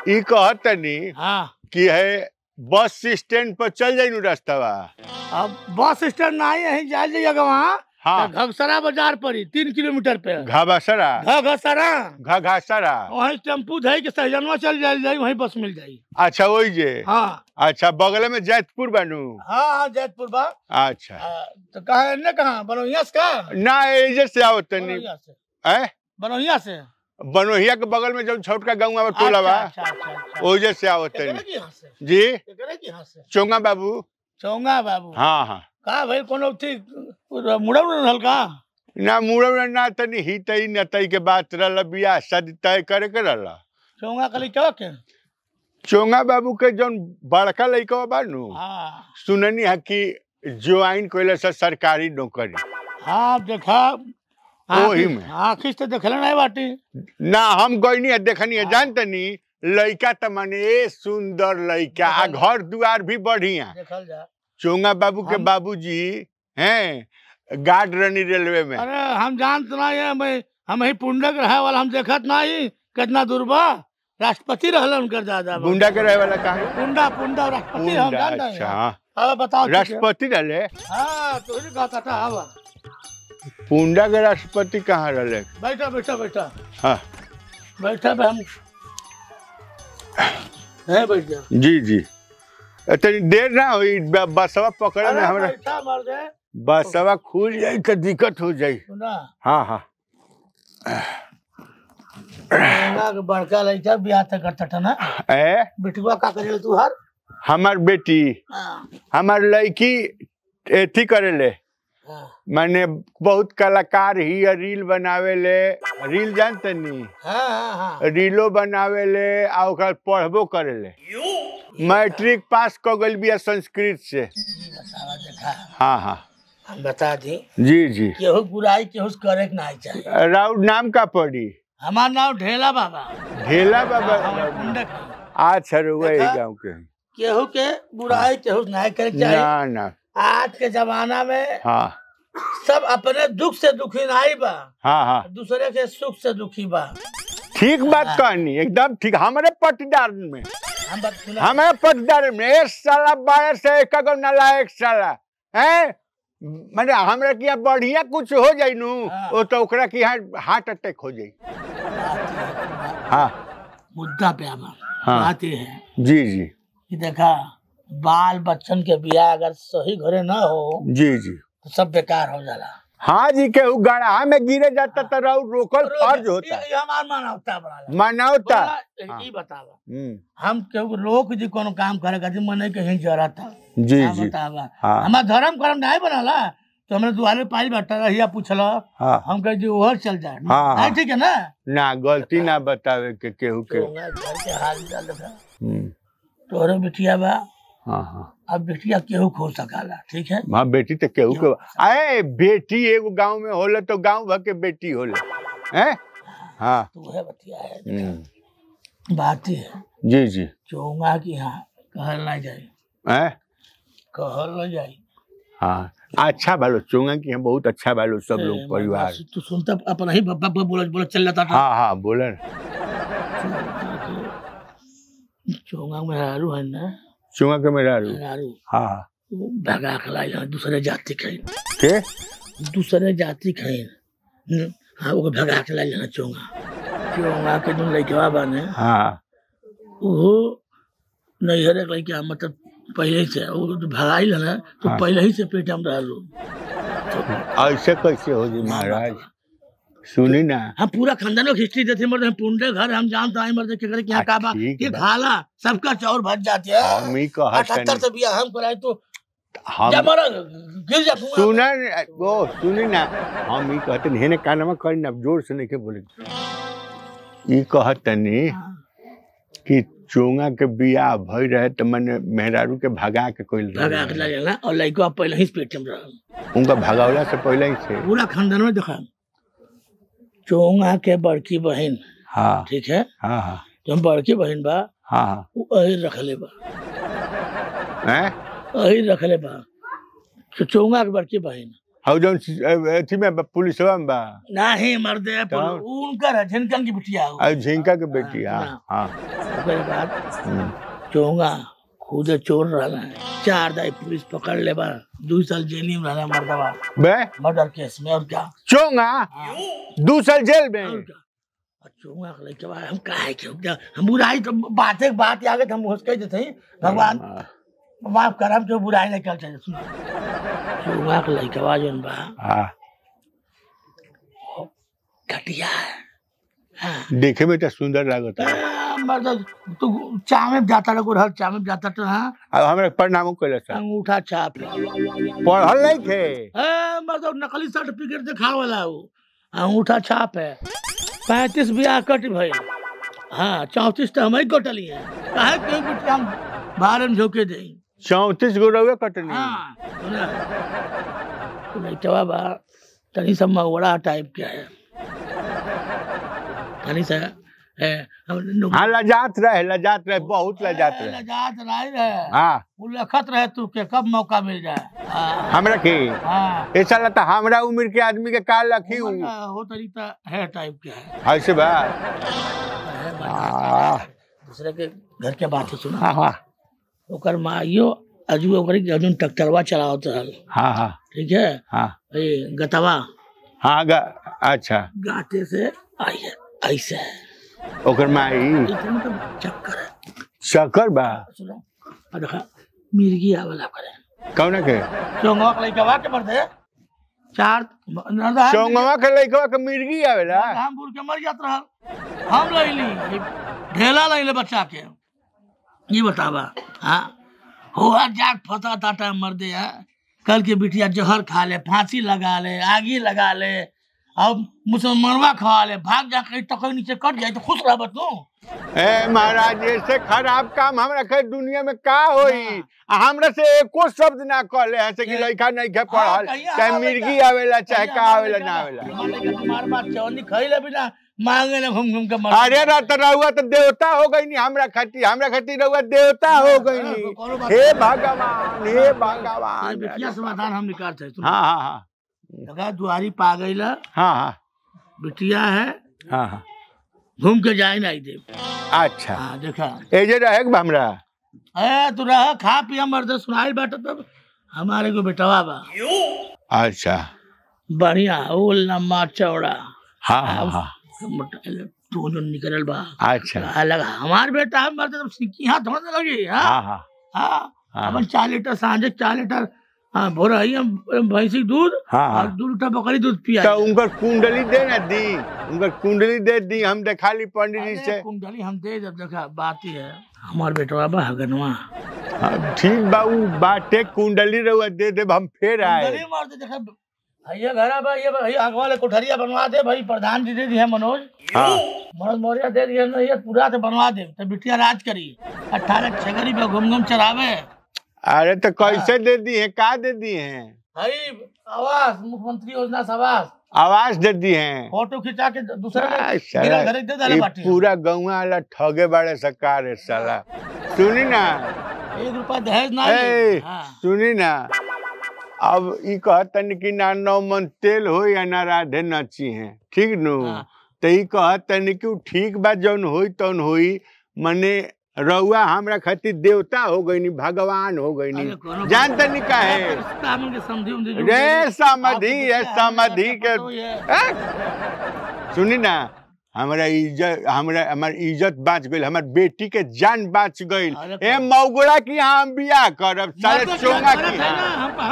ई कहतनी हाँ कि है बस स्टैंड पर चल जाई नु रास्तावा अब बस स्टैंड ना यहीं जाए जाइएगा वहाँ हाँ घगसरा बाजार पर ही तीन किलोमीटर पे घाबासरा घगसरा घाघासरा वहीं टेम्पू धई के सहजनवा चल जाए जाए वहीं बस मिल जाई अच्छा वही जे हाँ अच्छा बगल में जैतपुर बनू हाँ हाँ जैतपुर बा अच्छा आ, तो कहा एने कहाँ बनोहिया से का ना एजे से आओ तनी बनोहिया से हैं बनोहिया से बनोहिया के बगल में जब छोटका गाँव में टोला बा अच्छा, अच्छा, अच्छा, अच्छा। ओजे से आओ एकरे तनी की यहाँ से जी एकरे की यहाँ से चोंगा बाबू चौंगा बाबू हाँ हाँ का भाई कोनो थी मुड़ा मुड़ा हल्का ना मुड़े ना तनी ही तई न तई के बात रहल बियाह शादी तय करे के रहल चौंगा कली चौक के चोंगा बाबू के जौन बड़का लइका बा नु हाँ सुननी है कि ज्वाइन कइले से सरकारी नौकरी हाँ देखा ओही में। आखिर से देखले नहीं बाटी ना हम गईनी है देखनी है जानतनी लइका त माने ए सुंदर लइका आ घर दुआर भी बढ़िया देखल जा चोंगा बाबू के हम- बाबूजी हैं गार्ड रनी रेलवे में अरे हम जानत नहीं है मैं हम ही पुंडक रहे वाला हम देखत नहीं कितना दूर बा राष्ट्रपति रहलन उनकर दादा बा। गुंडा के रहे वाला कहा पुंडा पुंडा राष्ट्रपति हम गुंडा जानते अच्छा हैं हाँ। अब बताओ ठीक है। राष्ट्रपति रहे हाँ तो ही कहता था हवा पुंडा के राष्ट्रपति कहाँ रहे बैठा बैठा बैठा हाँ बैठा बे हम है बैठ जा जी जी तनी देर ना हुई ब- बसवा पकड़े में अरे हमरा बैठा मर दे बसवा खुल जाई तो दिक्कत हो जाई सुना हाँ हाँ गंगा के बड़का लड़का बियाह तक करता था ना ए बिटुआ का करे तू हर हमार बेटी हाँ हमार लड़की एथी करेले हाँ माने बहुत कलाकार ही है, रील बनावेले रील जानते नी हाँ हाँ हाँ रीलो बनावेले आ ओकर पढ़बो करेले मैट्रिक पास क गइल बिया संस्कृत से बतावा देखा हाँ हाँ हम बता दी जी जी केहू बुराई केहू से करे के नहीं चाहिए राउर नाम का पड़ी हमार नाम ढेला बाबा ढेला बाबा हमार पुंडक है। अच्छा रुआ ही देखा? गाँव के केहू के बुराई केहू से नहीं करे के चाहिए ना ना आज के जमाना में हाँ सब अपने दुख से दुखी नहीं बा हाँ हाँ दूसरे के सुख से दुखी बा ठीक बात कहनी एकदम ठीक हमारे पटीदार में हम बात सुना हमारे पटीदार में एक साला बारह से एक गो नालायक साला है मैंने हमरा के यहाँ बढ़िया कुछ हो जाई नु हाँ। वो तो ओकरा के यहाँ हार्ट अटैक हो जाई हाँ मुद्दा पे आवा हाँ। बात ये है जी जी कि देखा बाल बच्चन के बियाह अगर सही घरे ना हो जी जी तो सब बेकार हो जाला हाँ जी के उ गढ़ा में गिरे जाता तो रहू रोकल फर्ज होता ये- ये हमार मानवता बड़ा मानवता बोला, ई बतावा हम्म, हम केहू लोग जी कोनो काम करे खातिर मने कहीं जरा था जी हाँ, जी बतावा हाँ हमार धर्म कर्म नहीं बनला तो हमने दुआरे पाई बैठा रहिया पूछला हाँ हम कहे जी ओहर चल जाए हाँ, नहीं हाँ। ठीक है ना ना गलती ना बतावे के केहू के तो मैं घर के हाल चाल देखा हम्म, तोहरे बिटिया बा हाँ हाँ अब बिटिया केहू खो सकाला ठीक है हाँ बेटी तो केहू के अरे बेटी एगो गांव में होले तो गांव भर के बेटी होले हैं हाँ तो वह बतिया है हम्म, बात ही है जी जी चौंगा की हाँ कहल ना जाए हैं कहल ना जाए हाँ अच्छा भालो चोंगा की हम बहुत अच्छा भालो सब लोग ए, परिवार बस तू सुनता अपना ही बब्बा बब्बा बोला बोला चल जाता था हाँ हाँ बोले न। चौंगा में हारू है ना चोंगा के मेरा रू हारू हाँ हाँ वो भगा के लाई है दूसरे जाति कहीं के दूसरे जाति कहीं हाँ वो भगा के लाई है चौंगा चौंगा के जो लड़कवा बने हाँ वो नैहर एक लड़का मतलब पहले ही से वो तो भगाई ना तो हाँ। पहले ही से पेट हम रहलू ऐसे कैसे हो जी महाराज सुनी ना हम पूरा खानदान की हिस्ट्री देते मर्द हम पुंडे घर हम जानते हैं मर्द के घर के यहाँ का बा ठीक ये बा। खाला सबका चौर भज जाती है हम ही कहत अठहत्तर से बिया हम कराए तो हम जा मरा गिर जा कुआं में। सुना वो सुनी ना हम ही कहते नहीं ने कानमा करी ना जोर से नहीं के बोले ई कहतनी हाँ। कि चोंगा के बियाह भई रहे तो मैंने मेहरारू के भगा के कोई भगा के ले ना और लड़का पहले ही पेट में रहल उनका भगावला से पहले ही थे पूरा खानदान में देखा चोंगा के बड़की बहन हाँ ठीक है हाँ हाँ जो बड़की बहन बा हाँ हाँ वो अहिर रखले बा हैं अहिर रखले बा तो चोंगा के बड़की बहन हौ जौन सी- अथी में बा- पुलिसवा में बा नहीं मर्दे तो? उनकर है झिनकन की बिटिया हो और झिंका के बेटी हाँ हाँ। हाँ ओकरे बाद हम्म। चोंगा खुदे चोर रहना है चार दाई पुलिस पकड़ ले बा दू साल जेल में रहना मर्दवा बे मर्डर केस में और क्या चोंगा हाँ, दू साल जेल में और क्या और चोंगा के लइके बा हम काहे के हम- हम बुराई तो बाते के बात आगे हम उसके देते हैं भगवान माफ कर हम जो बुराई नहीं कर चाहिए सुन चोंगा के लइके बा जोन बा हाँ घटिया है हाँ देखे में तो सुंदर लागत है आ, मर्द तू चामे में जाता रहो हर चामे में जाता तो हाँ अब हमरा प्रणामो कैले था अंगूठा छाप है पढ़ल नहीं थे ए, मतलब नकली सर्टिफिकेट दिखावे वाला वो अंगूठा छाप है पैंतीस ब्याह कट भइल हाँ चौंतीस तो हम ही कटली है काहे क्यों बेटी हम बाहर में झोंके दे चौतीस गो रउए कटनी हाँ सुना लइटवा बा तनी सा मगवड़ा टाइप के है तनी सा है हम नु- हाँ लजात रहे लजात रहे बहुत लजात ए, रहे लजात रही रहे हाँ वो लखत रहे तू के कब मौका मिल जाए हाँ हमरा के हाँ ऐसा लगता हमरा उम्र के आदमी के का लखी उमर हूँ का हो तरीका है टाइप के है ऐसे बा है बड़ा हाँ दूसरे के घर के बात सुना हाँ हाँ ओकर माइयो अजू ओकर के अजून ट्रैक्टरवा चलावत रहल हाँ हाँ ठीक है हाँ ए गतवा हाँ गा अच्छा गाते से आई है ऐसे ओकर माई इतने तो चक्कर है शकर बा सुनो और देखा मिर्गी आवला करे कौन के चोंगवा के लइका वा के मर दे चार नरदा चौंगवा के लइकवा के मिर्गी आवेला हम बुर के मर जात रहल हम लइली ढेला लइले बच्चा के ये बतावा हाँ हो जाग फसा टाटा मर दे है कल के बिटिया जहर खा ले फांसी लगा ले आगी लगा ले अब मुसलमानवा खा ले भाग जा कहीं टकर नीचे कट जाए तो खुश रह तू ए महाराज ऐसे खराब काम हमरा के दुनिया में का होई आ हमरा से एको शब्द ना कहले हसे कि लइका नहीं के पढ़ल चाहे मिर्गी आवेला चाहे का आवेला ना आवेला तुम्हारे बात चवनी खइले बिना मांगे ना घूम घूम के मर अरे रात रहुआ तो देवता हो गई नी हमरा खातिर हमरा खातिर रहुआ देवता हो गई नी कोनो बात हे नहीं। भगवान हे ये भगवान बिटिया समाधान हम निकालते हैं हाँ हाँ हाँ लगा दुआरी पा गई ला हाँ हाँ बिटिया है हाँ हाँ घूम के जाए नहीं दे अच्छा हाँ देखा ए जे रहे के हमरा ए तू रह खा पिया मर्द सुनाई बाटा तब हमारे को बेटवा बा अच्छा बढ़िया वो लम्बा चौड़ा हाँ हाँ हाँ मोटा तू जो निकलल बा अच्छा कहा लगा हमार बेटा है मर्द तब सिक्की हाथ थोड़ा ना लगी हाँ हाँ हाँ हाँ हाँ। अपन चार लीटर सांझे चार लीटर हाँ भोर आई हम भैंसी दूध हाँ, हाँ। और दो लीटर बकरी दूध पिया तो उनकर कुंडली दे ना दी उनकर कुंडली दे दी हम देखा ली पंडित जी अरे से कुंडली हम दे जब देखा बात ही है हमार बेटवा बा हगनवा हाँ, ठीक बा उ बाटे कुंडली रहुआ दे दे हम फिर आए कुंडली मार दे देखा भैया घर बा ये भैया आग वाले कोठरिया बनवा दे भाई प्रधान जी दे दिए मनोज हाँ मनोज मौर्य दे दिए ना ये पूरा तो बनवा दे तो बिटिया राज करी अट्ठारह छगरी पे घूम घूम चरावे अरे तो कैसे दे दी है का दे दी है भाई आवास मुख्यमंत्री योजना से आवास आवाज दे दी है फोटो खिंचा के दूसरे आ, में साला, मेरा घर दे डाले ये बाटी पूरा गौवा वाला ठगे बड़े सरकार है साला सुनी ना एक रुपया दहेज ना ए ले हाँ सुनी ना अब ई कहतन कि ना नौ मन तेल हो या ना राधे नची है ठीक नु हाँ। तो ई कहतन कि उ ठीक बा जौन होई तौन होई मने रउआ हमरा खातिर देवता हो गई भगवान हो गई अरे कोनो जान तनी का है रिश्ता हमन के समझी उमझी जुड़ रे गई। समाधि आपको है पता है, समाधि हमें के पता ही है। ए? सुनी ना हमरा इज्जत हमरा हमार इज्जत बाँच गई हमार बेटी के जान बाँच गई अरे ए मौगुड़ा की यहाँ हम बियाह करब सारे मर्द के चोंगा गलत की है ना, यहाँ हम